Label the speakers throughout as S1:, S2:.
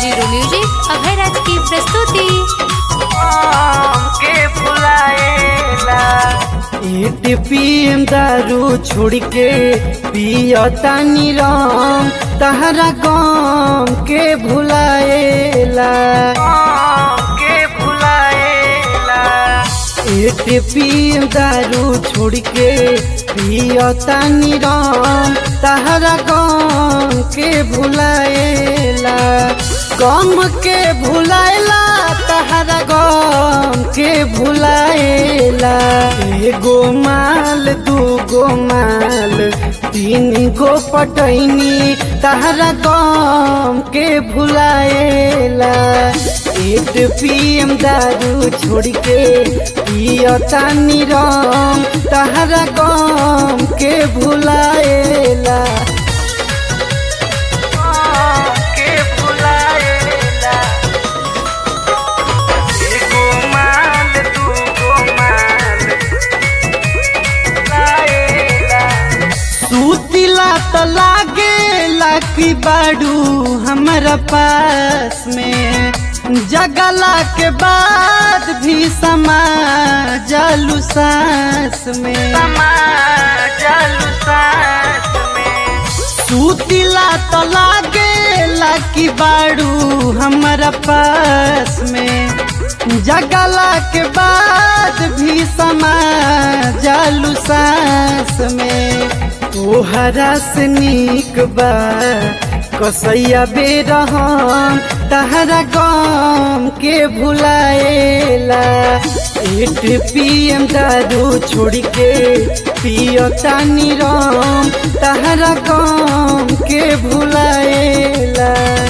S1: zero music अभय राज की प्रस्तुति
S2: के भुलाएला
S3: एट पीएम दारू छोड़ के पियतानी राम तहरा गम के भुलाएला
S2: के भुलाएला
S3: एट पीएम दारू छोड़ के पियतानी राम तहरा गम के भुलाएला गम के भुलाएला तहरा गम के भुलाएला एगो माल दूगो माल तीन गो पटैनी तहरा गम के भुलाएला एट पीएम दारू छोड़ के पियतानी राम तहरा गम के भुलाएला
S2: के भुलाएला एगो माल दूगो माल लाएला
S3: सूतिला त लागेला कि बाड़ू हमारा पास में जगला के बाद भी समा जालू सांस में
S2: जालू सांस में
S3: सूतिला त लागेला कि बाड़ू हमारा पास में जगला के बाद भी समा जालू सांस में तोहरा से नीक बा कसैया बेरहम तहरा गम के भुलाएला एट पीएम दारू छोड़ के पियतानी राम तहरा गम के भुलाएला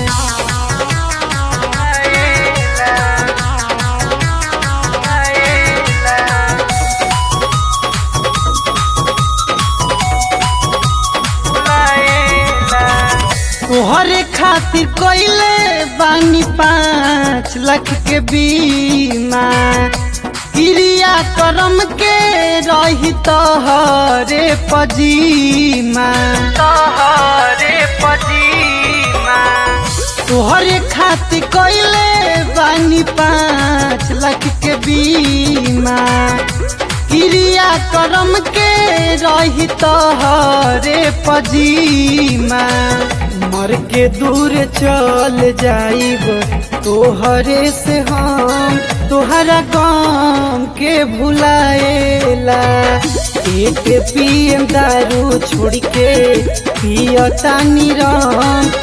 S3: तोहरे खातिर कोइले बानी पाँच लाख के बीमा क्रिया करम के रही तोहरे पजीमा
S2: तोहरे पजीमा
S3: तोहरे खातिर कोइले बानी पाँच लाख के बीमा क्रिया करम के रही तोहरे पजीमा मर के दूर चल जाइब तोहरे से हम तोहरा गम के भुलाएला एक पीएम दारू छोड़ के पियतानी राम